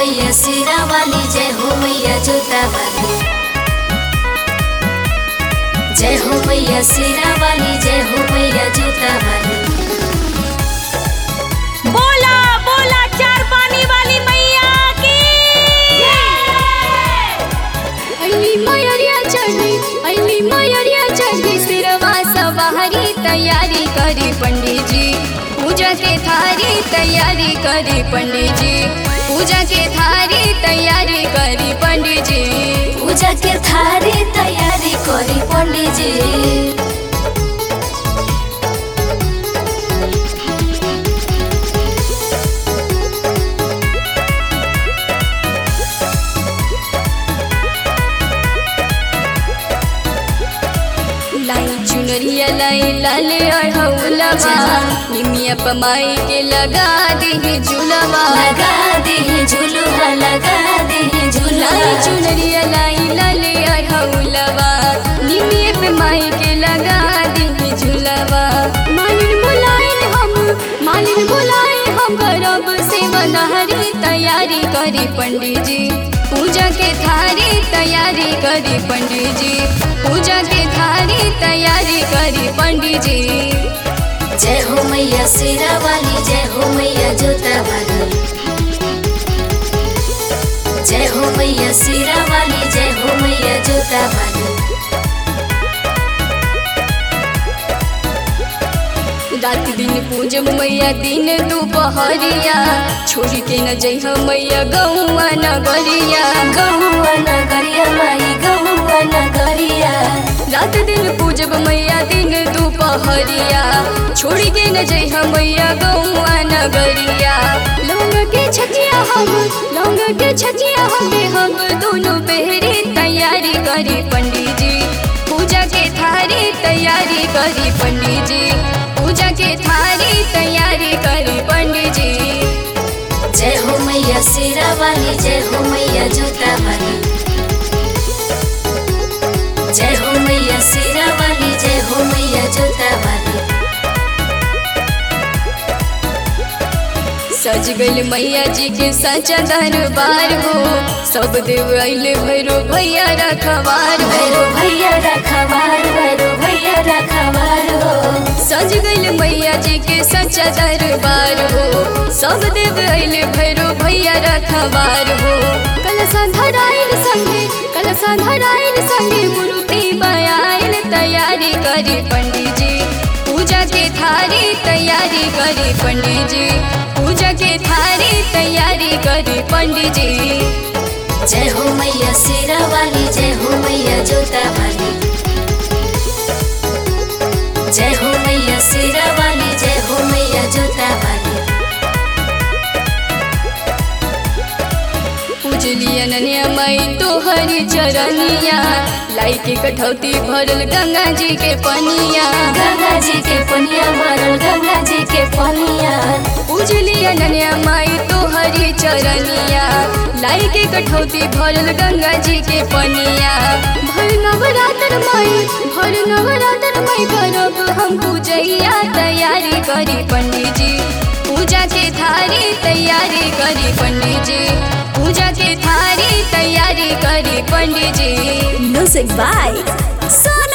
मैया सिरा वाली जय हो मैया जोता वाली जय हो मैया सिरा वाली जय हो मैया जोता वाली बोला बोला चार पानी वाली मैया की अली मयरिया चढ़ी अली मयरिया चढ़ी सिरवा सवारी तैयारी करी पंडित जी पूजा के थारी तैयारी करी पंडित जी पूजा के थारी तैयारी करी पंडित जी पूजा के थारी तैयारी करी पंडित जी लाई चुनरिया लाई लाले अढ़ौलवा निमिया पमाई के लगा दी झूलवा लगा दे झुलुआ लगा दे लाई झुलुआ चुनरिया लाई लाले अढ़ौलवा निमिया पे माई के लगा दी झूलवा मालिन बुलाए हम मालिन बुलाए हम करब से बनहरी तैयारी करी पंडित जी पूजा के थारी तैयारी करी पंडित जी पूजा के थारी तैयारी करी पंडित जी जय हो मैया सिरा वाली जय हो मैया जोता वाली जय हो मैया सिरा वाली जय हो मैया जोता वाली रात दिन पूजब मैया दिन दोपहरिया छोड़ के न जइह मैया गौआ नगरिया गहुआ नगरिया माई गहुआ नगरिया रात दिन पूजब मैया दिन दोपहरिया छोड़ के न जइह मैया गौआ नगरिया लौंग के छचिया हम लौंग के छचिया हम हम दोनों पहरे तैयारी करी पंडित जी पूजा के थारी तैयारी करी पंडित जी पूजा के थारी तैयारी करी पंडित जी जय हो मैया सिरा वाली जय हो मैया जोता वाली जय हो मैया सिरा वाली जय हो मैया जोता वाली सज गइल मैया जी के सचा दरबार हो सब देव अइले भैरो भैया रखवार हो भैरो भैया रखवार भैरो भैया रखवार हो सज गइल मैया जी के सचा दरबार हो सब देव अइले भैरो भैया रखवार हो कलसा धराइल संगे कलसा धराइल संगे मूर्ति बयाइल तैयारी करी पंडित जी पूजा के थारी तैयारी करी पंडित जी पूजा के थारी तैयारी करी पंडित जी जय हो मैया सिरा वाली जय हो मैया जोता वाली जय हो मैया सिरा वाली जय हो मैया जोता वाली पूजली अनन्या माई तोहरी चरनिया लाई के कठौती भरल गंगा जी के पनिया गंगा जी के पनिया भरल गंगा जी के पनिया पूजली अनन्या माई तोहरी चरनिया लाई के कठौती भरल गंगा जी के पनिया भर नवरात्र माई भर नवरात्र माई करब हम पूजैया तैयारी करी पंडित जी पूजा के थारी तैयारी करी पंडित जी पूजा के थारी तैयारी करी पंडित जी म्यूजिक बाय सोनू